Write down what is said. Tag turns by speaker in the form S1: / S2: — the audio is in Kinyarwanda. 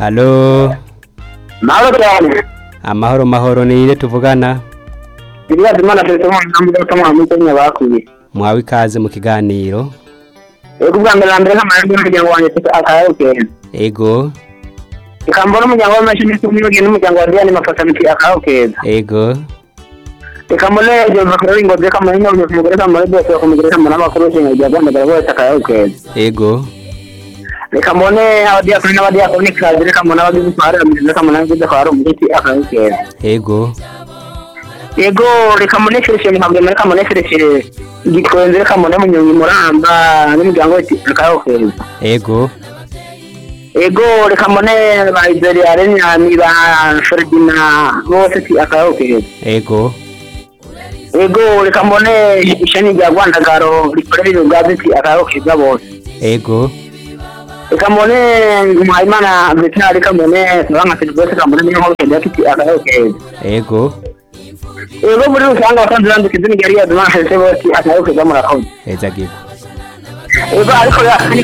S1: halo
S2: mahoro cyane
S1: amahoro mahoro ni inde tuvugana
S2: ibibazo imana perezida mu ijambo ry'abatamwa mu izina bakuye
S1: mwawe ikaze mu kiganiro
S2: yego ubwa mbere na mbere nk'amahirwe y'umuryango wanjye teka akawutera
S1: ego
S2: ikambona umuryango w'amashini n'umwiyogeye n'umuryango wa diyane mafasamiti akawukeza
S1: ego
S2: ikambona yegeza kuri ringo deka mu ringo byose umugore kamara byose bakumugore kamara n'amakuru y'ishinga rya rwanda bose akawukeza
S1: ego
S2: ikambone abadiyakoni n'abadiyakoni kazi ikambona abagize utwara abagize ikambona abagize utwara umuti akawukeza
S1: ego
S2: yego reka munekereshe nkabwira reka munekereshe igitwenze reka mune munyonyi muramba n'umuryango wese akawukeza
S1: ego
S2: ego reka mune ba izeriya renyani ba feridina bose ti akawukeza
S1: ego
S2: ego reka mune ishami rya rwandagaro rikorera ibigazi ti akawukeza bose
S1: ego
S2: reka mune muhayimana vetina reka mune nka serivisi reka mune n'inkokenda ti akawukeza
S1: ego
S2: ego muri rusange abasanzwe bandukiza imigari ya dumanshese bose akawukeza murakoze
S1: eza gibu
S2: ego ariko yakandi